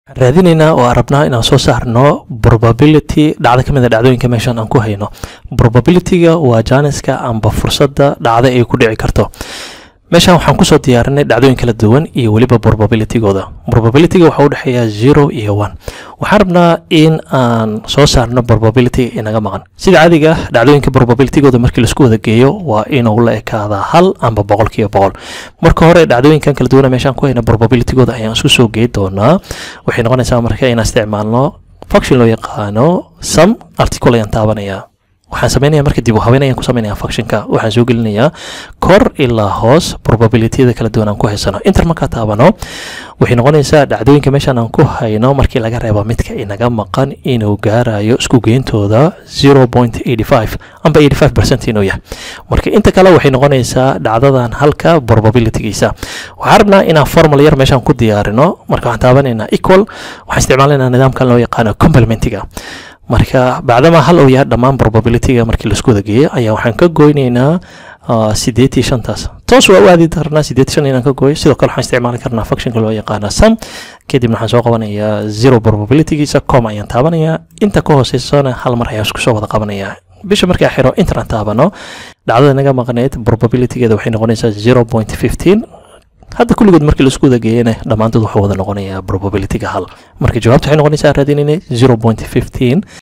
raadinaynaa oo aan rabnaa inaan soo saarno probability dhacdo ka mid a dhacdooyinka meeshan aan ku hayno probabilityga waa jaaniska amba fursadda dhacda ay ku dhici karto meeshan waxaan kusoo diyaarinay dhacdooyin kala duwan iyo weliba probabilitygooda probabilityga waxaa u dhexeeya zero iyo one waxaan rabnaa in aan soo saarno probability inaga maqan sida caadiga ah dhacdooyinka probabilitygooda markii laisku wada geeyo waa inuu la ekaadaa hal amba boqolkiiba boqol marka hore dhacdooyinkan kala duwana meeshaan ku hayna probabilitygooda ayaan isku soo gey doonaa waxay noqonaysaa marka inaan isticmaalno function loo yaqaano sum article ayaan taabanayaa waxaan sameynaya marka dib u habeyn ayaan ku sameynaya functionka waxaan soo gelinayaa kor ilaa hoos probabilityada kala duwan aan ku haysano inter markaa taabano waxay noqonaysaa dhacdooyinka meeshaan aan ku hayno markii laga reebo midka inaga maqan inuu gaarayo isku geyntooda zero point eighty five amba eighty five percent inuu yahay marka inta kale waxay noqonaysaa dhacdadan halka probabilitygiisa waxaan rabnaa inaan formula yar meeshaan ku diyaarino marka waxaan taabanaynaa equal waxaan isticmaalaynaa nidaamkan loo yaqaano complementiga marka bacdama hal uu yahay dhammaan probabilityga markii laisku wada geeyo ayaa waxaan ka goynaynaa sideed iyo shantaas toos waa u aadi karnaa sideed shan inaan ka gooyo sidoo kale waxaan isticmaali karnaa functionka loo yaqaana sum kadibna waxaan soo qabanayaa zero probabilitygiisa com ayaan taabanayaa inta ka hooseysana hal mar ayaan isku soo wada qabanayaa bisha markaa xiro intaan taabano dhacdada naga maqneyd probabilitygeeda waxay noqonaysaa zero point fifteen hadda kulligood markii laisku wada geeyana dhammaantood wuxuu wada noqonayaa probabilityga hal marka jawaabta waxay noqonaysaa raadinayna zero point fifteen